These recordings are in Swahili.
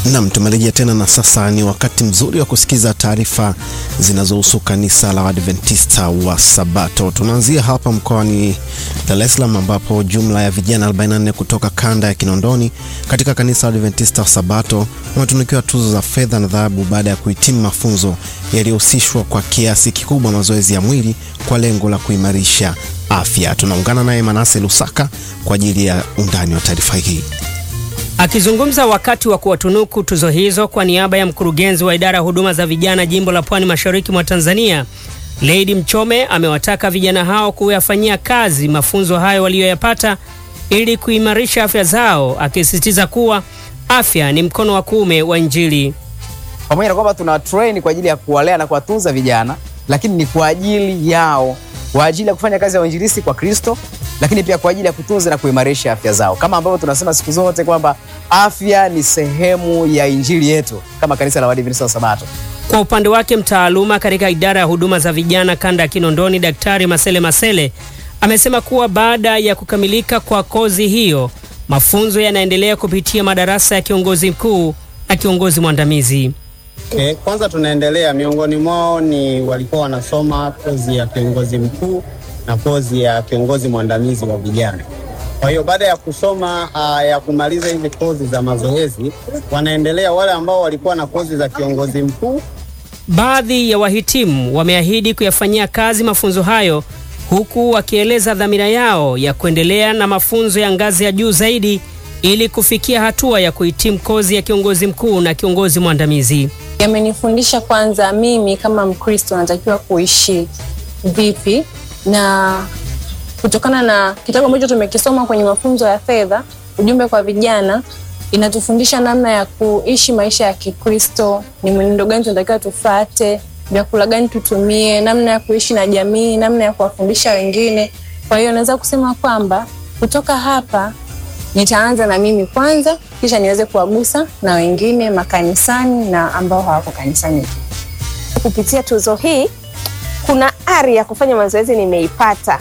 Nam, tumerejea tena na sasa ni wakati mzuri wa kusikiza taarifa zinazohusu kanisa la Waadventista wa Sabato. Tunaanzia hapa mkoani Dar es Salaam ambapo jumla ya vijana 44 kutoka kanda ya Kinondoni katika kanisa la Waadventista wa Sabato wametunukiwa tuzo za fedha na dhahabu baada ya kuhitimu mafunzo yaliyohusishwa kwa kiasi kikubwa mazoezi ya mwili kwa lengo la kuimarisha afya. Tunaungana naye Manase Lusaka kwa ajili ya undani wa taarifa hii. Akizungumza wakati wa kuwatunuku tuzo hizo kwa niaba ya mkurugenzi wa idara ya huduma za vijana jimbo la Pwani Mashariki mwa Tanzania, Lady Mchome amewataka vijana hao kuyafanyia kazi mafunzo hayo waliyoyapata ili kuimarisha afya zao, akisisitiza kuwa afya ni mkono wa kuume wa Injili. Pamoja na kwamba tuna train kwa ajili ya kuwalea na kuwatunza vijana, lakini ni kwa ajili yao, kwa ajili ya kufanya kazi ya uinjilisti kwa Kristo, lakini pia kwa ajili ya kutunza na kuimarisha afya zao, kama ambavyo tunasema siku zote kwamba afya ni sehemu ya injili yetu kama kanisa la Waadventista wa Sabato. Kwa upande wake mtaaluma katika idara ya huduma za vijana kanda ya Kinondoni, Daktari Masele Masele amesema kuwa baada ya kukamilika kwa kozi hiyo, mafunzo yanaendelea kupitia madarasa ya kiongozi mkuu na kiongozi mwandamizi. Okay, kwanza tunaendelea, miongoni mwao ni walikuwa wanasoma kozi ya kiongozi mkuu na kozi ya kiongozi mwandamizi wa vijana. Kwa hiyo baada ya kusoma uh, ya kumaliza hizi kozi za mazoezi, wanaendelea wale ambao walikuwa na kozi za kiongozi mkuu. Baadhi ya wahitimu wameahidi kuyafanyia kazi mafunzo hayo huku wakieleza dhamira yao ya kuendelea na mafunzo ya ngazi ya juu zaidi ili kufikia hatua ya kuhitimu kozi ya kiongozi mkuu na kiongozi mwandamizi. Yamenifundisha kwanza, mimi kama Mkristo natakiwa kuishi vipi, na kutokana na kitabu ambacho tumekisoma kwenye mafunzo ya fedha, ujumbe kwa vijana, inatufundisha namna ya kuishi maisha ya Kikristo, ni mwenendo gani tunatakiwa tufuate, vyakula gani tutumie, namna ya kuishi na jamii, namna ya kuwafundisha wengine. Kwa hiyo naweza kusema kwamba kutoka hapa nitaanza na mimi kwanza, kisha niweze kuwagusa na wengine makanisani na ambao hawako kanisani. Kupitia tuzo hii, kuna ari ya kufanya mazoezi nimeipata,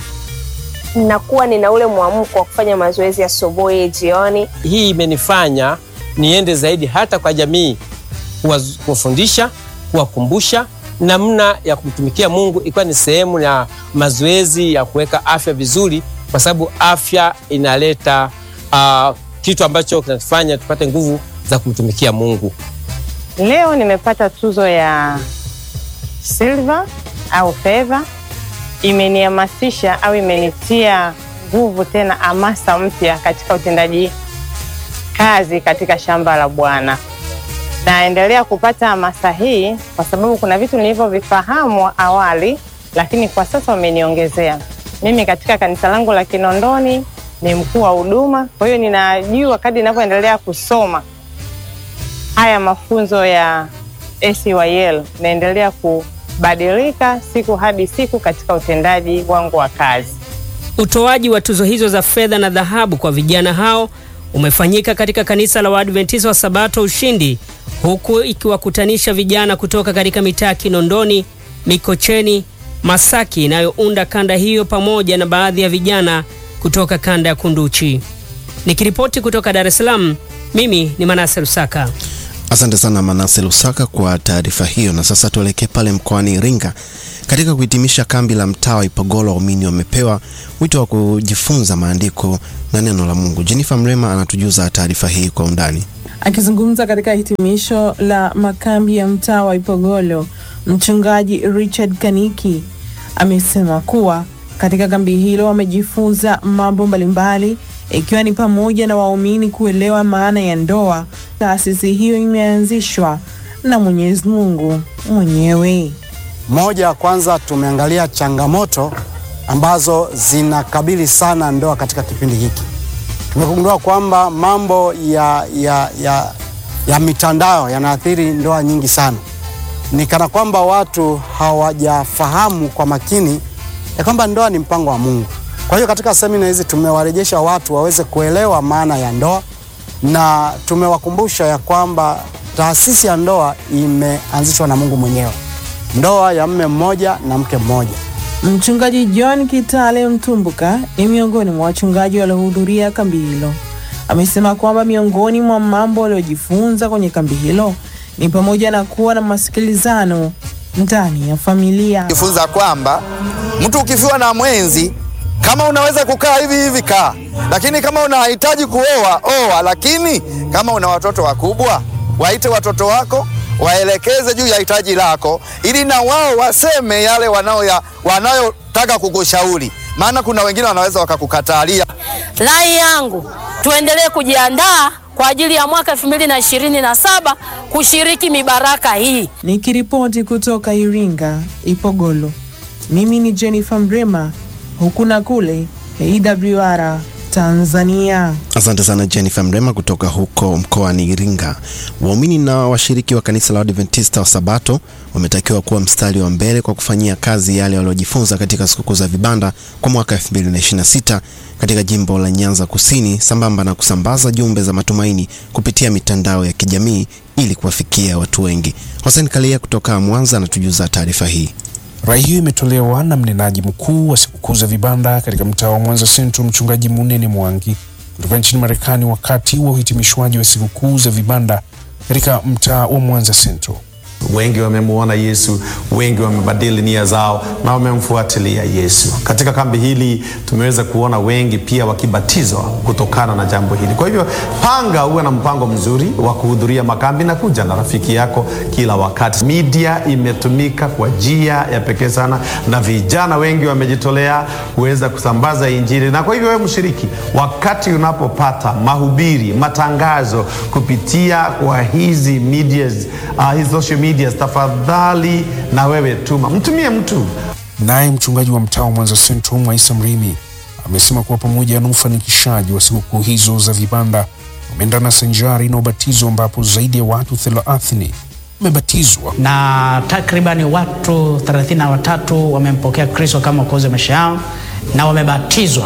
nakuwa nina ule mwamko wa kufanya mazoezi asubuhi, jioni. Hii imenifanya niende zaidi hata kwa jamii, kuwafundisha, kuwakumbusha namna ya kumtumikia Mungu, ikiwa ni sehemu ya mazoezi ya kuweka afya vizuri, kwa sababu afya inaleta uh, kitu ambacho kinatufanya tupate nguvu za kumtumikia Mungu. Leo nimepata tuzo ya silver au fedha. Imenihamasisha au imenitia nguvu tena hamasa mpya katika utendaji kazi katika shamba la Bwana. Naendelea kupata hamasa hii kwa sababu kuna vitu nilivyovifahamu awali, lakini kwa sasa wameniongezea. Mimi katika kanisa langu la Kinondoni ni mkuu wa huduma, kwa hiyo ninajua kadri ninavyoendelea kusoma haya mafunzo ya SYL naendelea kubadilika siku hadi siku katika utendaji wangu wa kazi. Utoaji wa tuzo hizo za fedha na dhahabu kwa vijana hao umefanyika katika kanisa la Waadventista wa Sabato Ushindi, huku ikiwakutanisha vijana kutoka katika mitaa Kinondoni, Mikocheni, Masaki inayounda kanda hiyo pamoja na baadhi ya vijana kutoka kanda ya Kunduchi. Nikiripoti kutoka Dar es Salaam, mimi ni Manase Lusaka. Asante sana Manase Lusaka kwa taarifa hiyo. Na sasa tuelekee pale mkoani Iringa. Katika kuhitimisha kambi la mtaa wa Ipogolo, waumini wamepewa wito wa kujifunza maandiko na neno la Mungu. Jennifer Mrema anatujuza taarifa hii kwa undani. Akizungumza katika hitimisho la makambi ya mtaa wa Ipogolo, mchungaji Richard Kaniki amesema kuwa katika kambi hilo wamejifunza mambo mbalimbali ikiwa ni pamoja na waumini kuelewa maana ya ndoa. Taasisi hiyo imeanzishwa na Mwenyezi Mungu mwenyewe. Moja ya kwanza, tumeangalia changamoto ambazo zinakabili sana ndoa katika kipindi hiki. Tumegundua kwamba mambo ya, ya, ya, ya mitandao yanaathiri ndoa nyingi sana. Ni kana kwamba watu hawajafahamu kwa makini ya kwamba ndoa ni mpango wa Mungu. Kwa hiyo katika semina hizi tumewarejesha watu waweze kuelewa maana ya ndoa na tumewakumbusha ya kwamba taasisi ya ndoa imeanzishwa na Mungu mwenyewe, ndoa ya mme mmoja na mke mmoja. Mchungaji John Kitale Mtumbuka ni miongoni mwa wachungaji waliohudhuria kambi hilo. amesema kwamba miongoni mwa mambo waliojifunza kwenye kambi hilo ni pamoja na kuwa na masikilizano ndani ya familia. jifunza kwamba mtu ukifiwa na mwenzi, kama unaweza kukaa hivi hivi kaa, lakini kama unahitaji kuoa oa, lakini kama una watoto wakubwa, waite watoto wako waelekeze juu ya hitaji lako, ili na wao waseme yale wanayo wanayotaka kukushauri, maana kuna wengine wanaweza wakakukatalia. Rai yangu tuendelee kujiandaa kwa ajili ya mwaka elfu mbili na ishirini na saba kushiriki mibaraka hii. Nikiripoti kutoka Iringa, Ipogolo, mimi ni Jennifer Mrema, huku na kule AWR Tanzania. Asante sana Jennifer Mrema kutoka huko mkoani Iringa. Waumini na washiriki wa kanisa la Adventista wa Sabato wametakiwa kuwa mstari wa mbele kwa kufanyia kazi yale waliojifunza katika sikukuu za vibanda kwa mwaka 2026 katika jimbo la Nyanza Kusini, sambamba na kusambaza jumbe za matumaini kupitia mitandao ya kijamii ili kuwafikia watu wengi. Hussein Kalia kutoka Mwanza anatujuza taarifa hii. Rai hiyo imetolewa na mnenaji mkuu wa sikukuu za vibanda katika mtaa wa Mwanza Central, mchungaji Munene Mwangi kutoka nchini Marekani, wakati wa uhitimishwaji wa sikukuu za vibanda katika mtaa wa Mwanza Central. Wengi wamemuona Yesu, wengi wamebadili nia zao na wamemfuatilia Yesu. Katika kambi hili tumeweza kuona wengi pia wakibatizwa kutokana na jambo hili. Kwa hivyo panga, uwe na mpango mzuri wa kuhudhuria makambi na kuja na rafiki yako kila wakati. Media imetumika kwa njia ya pekee sana, na vijana wengi wamejitolea kuweza kusambaza Injili, na kwa hivyo wewe mshiriki, wakati unapopata mahubiri, matangazo kupitia kwa hizi medias, uh, hizi social media tafadhali na wewe tuma, mtumie mtu. Naye mchungaji wa mtaa wa Mwanza Central Mwaisa Mrimi amesema kuwa pamoja na ufanikishaji wa sikukuu hizo za vibanda wameendana sanjari na ubatizo ambapo zaidi ya watu thelathini wamebatizwa na takribani watu 33 wamempokea Kristo kama mwokozi wa maisha yao na wamebatizwa,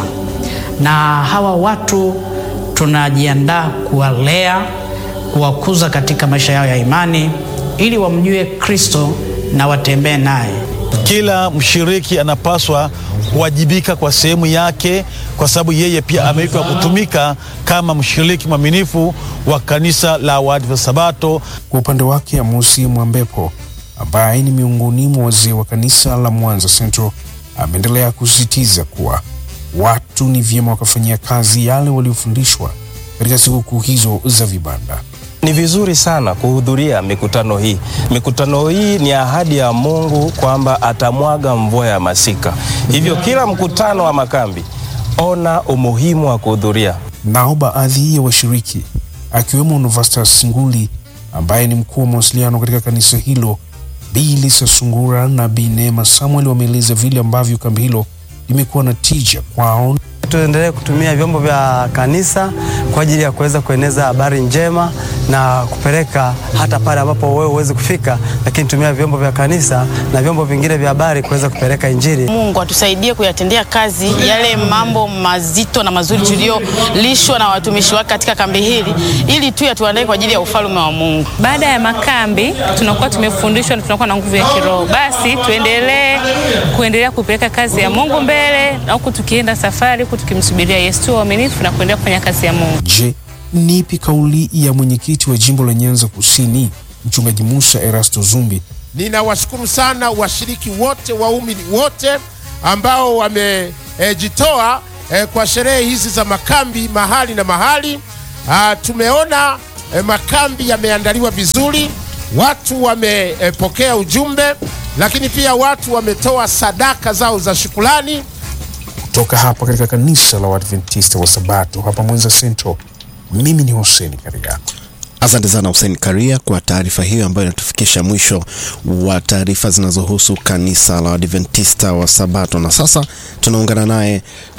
na hawa watu tunajiandaa kuwalea, kuwakuza katika maisha yao ya imani ili wamjue Kristo na watembee naye. Kila mshiriki anapaswa kuwajibika kwa sehemu yake, kwa sababu yeye pia ameitwa kutumika kama mshiriki mwaminifu wa kanisa la Waadventista Sabato. Kwa upande wake, Amosi Mwambepo ambaye ni miongoni mwa wazee wa kanisa la Mwanza Central ameendelea kusisitiza kuwa watu ni vyema wakafanyia kazi yale waliofundishwa katika sikukuu hizo za vibanda. Ni vizuri sana kuhudhuria mikutano hii. Mikutano hii ni ahadi ya Mungu kwamba atamwaga mvua ya masika. Hivyo kila mkutano wa makambi, ona umuhimu wa kuhudhuria. Nao baadhi ya washiriki akiwemo Novastus Nguli ambaye ni mkuu wa mawasiliano katika kanisa hilo, Bi Lisa Sungura na Bi Neema Samuel wameeleza vile ambavyo kambi hilo limekuwa na tija kwao. Tuendelee kutumia vyombo vya kanisa kwa ajili ya kuweza kueneza habari njema na kupeleka hata pale ambapo wewe huwezi kufika, lakini tumia vyombo vya kanisa na vyombo vingine vya habari kuweza kupeleka Injili. Mungu atusaidie kuyatendea kazi yale mambo mazito na mazuri tuliyolishwa na watumishi wake katika kambi hili, ili tu yatuandae kwa ajili ya ufalme wa Mungu. Baada ya makambi tunakuwa tumefundishwa na tunakuwa na nguvu ya kiroho, basi tuendelee kuendelea kupeleka kazi ya Mungu mbele, na huku tukienda safari, huku tukimsubiria Yesu, tuwe waaminifu na kuendelea kufanya kazi ya Mungu. Je, nipi kauli ya mwenyekiti wa jimbo la Nyanza Kusini mchungaji Musa Erasto Zumbi? Ninawashukuru sana washiriki wote, waumini wote ambao wamejitoa e, e, kwa sherehe hizi za makambi mahali na mahali. A, tumeona e, makambi yameandaliwa vizuri, watu wamepokea e, ujumbe, lakini pia watu wametoa sadaka zao za shukrani. Kutoka hapa katika kanisa la Waadventista wa Sabato hapa Mwanza Central, mimi ni Hussein Karia. Asante sana Hussein Karia kwa taarifa hiyo ambayo inatufikisha mwisho wa taarifa zinazohusu kanisa la Adventista wa Sabato. Na sasa tunaungana naye